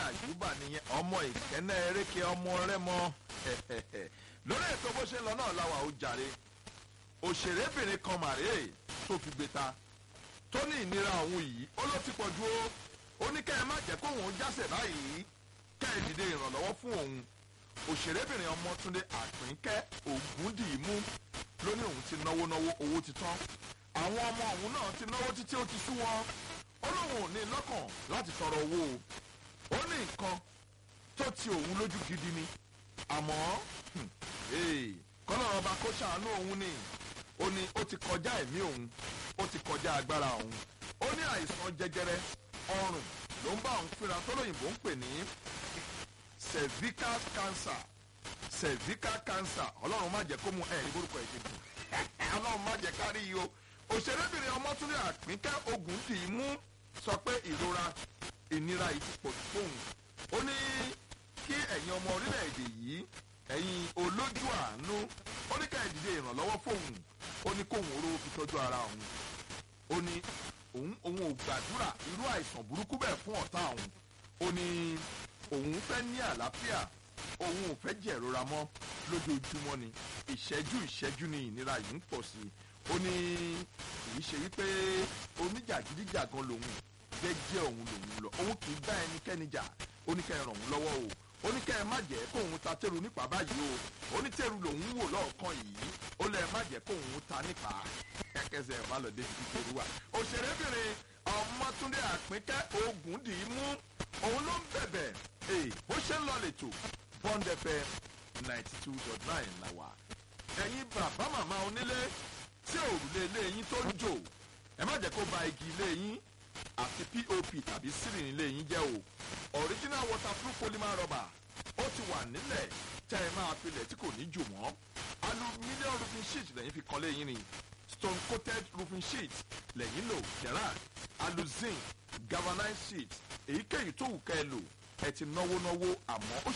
àjùbà nìyẹn ọmọ ìkẹ́nẹ́ eréke ọmọ rẹ́mọ lórí ètò bó ṣe ń lọ náà láwa ó jàre òṣèrébìnrin kan màrè tó fi gbé ta tó ní ìnira òun yìí ó ló ti pọ̀ ju ó ó ní kẹ́ ẹ má jẹ́ kóun ó jásẹ̀ báyìí kẹ́ ẹ dìde ìrànlọ́wọ́ fún òun òṣèrébìnrin ọmọtúndé àpínkẹ́ ògúndìímú ló ní òun ti náwó náwó owó ti tán àwọn ọmọ òun náà ti náwó títí ó ti sú wọn ó lóun ò ní lọ́kàn láti tọrọ owó o ó ní nǹkan tó ti òun lójú gidi ni àmọ́ kọ́nà ọba kó ṣàánú òun ni ó ní ó ti kọjá ẹ̀mí òun ó ti kọjá agbára òun ó ní àìsàn jẹjẹrẹ ọrùn ló ń bá òun fínra tó lóyìnbó ń pè ní cervical cancer cervical cancer ọlọ́run má jẹ́ kó mu ẹ̀rí borúkọ ìṣègùn ọlọ́run má jẹ́ kárí yìí o òṣèrébìnrin ọmọtúndé àpínkẹ́ ogun tì í mú sọ pé ìrora ìnira yìí ti pọ̀ jù fóun ó ní kí ẹ̀yin ọmọ orílẹ̀-èdè yìí ẹ̀yin olójú àánú ó ní ká ìdíje ìrànlọ́wọ́ fóun ó ní kóun oró fi tọ́jú ara òun ó ní òun òun ò gbàdúrà irú àìsàn burúkú bẹ́ẹ̀ fún ọ̀tá òun ó ní òun fẹ́ ní àlàáfíà òun ò fẹ́ jẹ̀rora mọ́ lójoojúmọ́ ni ìṣẹ́jú ìṣẹ́jú ni ìnira yìí ń pọ̀ sí i ó ní kìí ṣe wípé oníjàgídíjàgan lòun jẹ́jẹ́ òun lòun lọ òun kì í bá ẹnikẹ́ni jà ó ní kẹ́ ẹ ràn òun lọ́wọ́ o ó ní kẹ́ ẹ má jẹ́ kóun ta tẹ́rù nípa báyìí o ó ní tẹ́rù lòun wò lọ́ọ̀kan yìí ó lẹ́ má jẹ́ kóun ta nípa kẹ́kẹ́sẹ̀ ẹ̀ má lọ dé ibi tẹ́rù wà. òṣèrébìnrin ọmọtúndé àpínkẹ́ ogun dì í mú òun ló ń bẹ̀bẹ̀ bó ṣe ń lọ lẹ́tọ̀ bond fm ninety two dot nine la wà. ẹ̀yin bàbá màmá onílé tí òrùlé ilé yín tó ń jò ẹ má jẹ́ kó ba igi ilé yín àti pop tàbí sílìn ilé yín jẹ́ o original waterproof polymer rubber ó ti wà nílẹ̀ tẹ́ ẹ máa filẹ̀ tí kò ní jò mọ́ aluminium roofing sheet lẹ́yìn fi kan léyìn ni stone coated roofing sheet lẹ́yìn lò gerard aluzin galvanized sheet èyíkéyìí tó wù ká ẹ lò ẹ ti náwó náwó àmọ́ ó